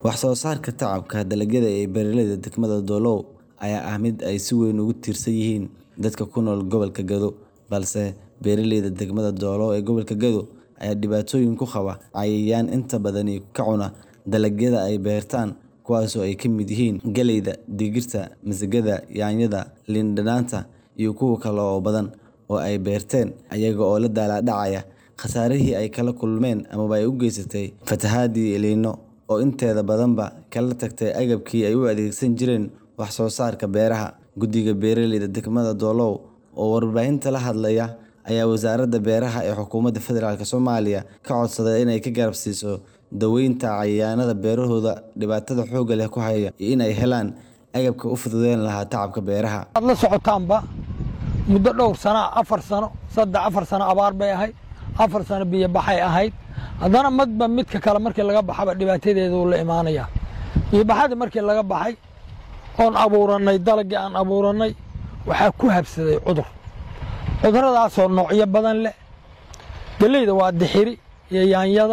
Wax soo saarka tacabka dalagyada ee beeralayda degmada Doolow ayaa ah mid ay si weyn ugu tiirsan yihiin dadka ku nool gobolka Gedo, balse beeralayda degmada Doolow ee gobolka Gedo ayaa dhibaatooyin ku qaba cayayaan inta badan ka cuna dalagyada ay beertaan kuwaas oo ay ka mid yihiin galleyda, digirta, masagada, yaanyada, liin dhanaanta iyo kuwo kale oo badan oo ay beerteen iyaga oo la daalaa dhacaya khasaarihii ay kala kulmeen amaba ay u geysatay fatahaadda El Niño oo inteeda badanba kala tagtay agabkii ay u adeegsan jireen wax soo saarka beeraha. Guddiga Beeralayda degmada Doolow oo warbaahinta la hadlaya ayaa Wasaaradda Beeraha ee Xukuumadda Federaalk Soomaaliya ka codsaday inay ka garab siiso daaweynta cayayaannada beerahooda dhibaatada xoogga leh ku haya iyo in ay helaan agabka u fududeyn lahaa tacabka beeraha. Waad la socotaanba muddo dhowr sano afar sano saddex afar sano abaar bay ahayd afar sano biyo baxay ahayd haddana madba midka kale markii laga baxaba dhibaatadeeda uu la imaanaya biyo baxadii markii laga baxay oon abuurannay dalagii aan abuurannay waxaa ku habsaday cudur cuduradaasoo noocyo badan leh galleyda waa dixiri iyo yaanyada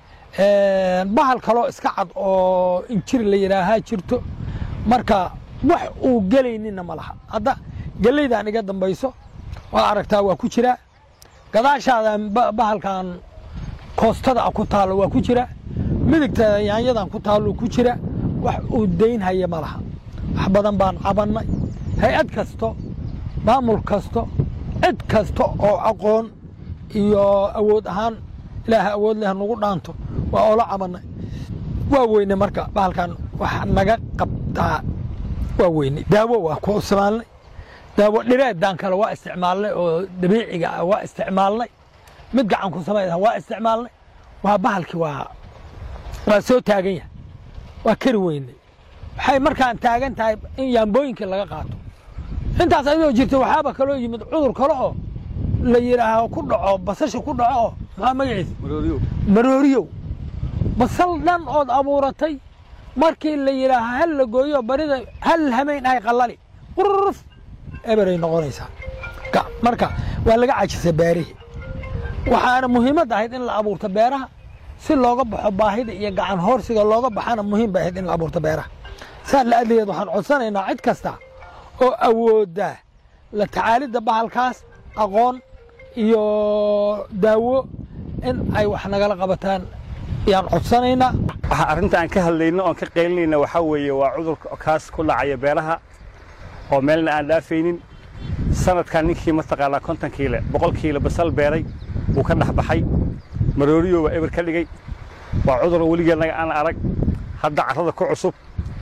bahal kaloo iska cad oo injir la yidhaahaa jirto marka wax uu gelaynina ma laha hadda galleydan iga dambayso waa aragtaa waa ku jiraa gadaashaadan bahalkan koostada ku taallo waa ku jira midigteeda yaanyadan ku taallo ku jira wax uu daynhaya ma laha wax badan baan cabannay hay-ad kasto maamul kasto cid kasta oo aqoon iyo awood ahaan ilaaha awood leh nagu dhaanto waa oola cabannay waa weyne marka bahalkan wax naga qabtaa waa weyne daawo waa ku isticmaalnay daawo dhireedan kale waa isticmaalnay oo dabiiciga ah waa isticmaalnay mid gacan ku samayda waa isticmaalnay waa bahalkii waa waa soo taagan yahay waa kari weynay waxay markaan taagan tahay in yaambooyinkii laga qaato intaas ayadoo jirta waxaaba kaloo yimid cudur kale oo la yidhaaho ku dhaco basasha ku dhaco oo maxaa magaciisa marooriyow basal dhan ood abuuratay markii la yidhaaho hal la gooyo barida hal hamayn ahay qallali qurruf eberay noqonaysaa marka waa laga cajisay beerihii waxaana muhiimad ahayd in la abuurto beeraha si looga baxo baahida iyo gacan hoorsiga looga baxana muhiim bay ahayd in la abuurto beeraha saa la adligeed waxaan codsanaynaa cid kasta oo awoodda la tacaalidda bahalkaas aqoon iyo daawo in ay wax nagala qabataan ayaan codsanaynaa waxa arrinta aan ka hadlayno oon ka qaylinayna waxaa weeye waa cudurka kaas ku dhacaya beeraha oo meelna aan dhaafaynin sanadkan ninkii mataqaanaa konton kiile boqol kiile basal beeray wuu ka dhex baxay marooriyo waa eber ka dhigay waa cudur weligeednaga aan arag hadda carrada ku cusub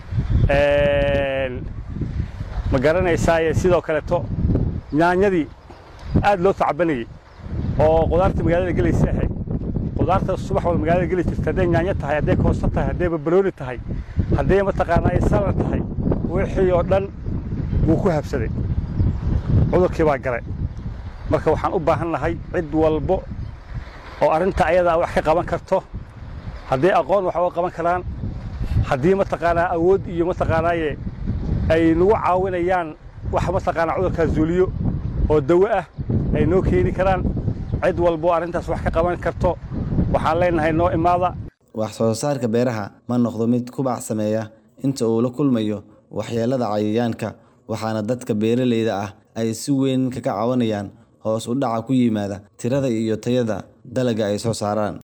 ma garanaysaaye sidoo kaleeto yaanyadii aad loo tacabanayey oo qudaarta magaalada gelaysa ahayd qudaarta subax wal magaalada geli jirta hadday yaanyo tahay hadday koosto tahay hadday barbarooni tahay hadday mataqaanaa salar tahay wixii oo dhan wuu ku habsaday cudurkii baa galay marka waxaan u baahan nahay cid walbo oo arrinta ayadaa wax ka qaban karto hadday aqoon wax uga qaban karaan haddii mataqaanaa awood iyo mataqaanaaye ay nagu caawinayaan wax mataqaanaa cudurkaa zuuliyo oo dawo ah ay noo keeni karaan cid walbo arrintaas wax ka qaban karto waxaan leenahay noo imaada wax soo saarka beeraha ma noqdo mid kubac sameeya inta uu la kulmayo waxyeellada cayayaanka waxaana dadka beeralayda ah ay si weyn kaga caawinayaan hoos u dhaca ku yimaada tirada iyo tayada dalagga ay soo saaraan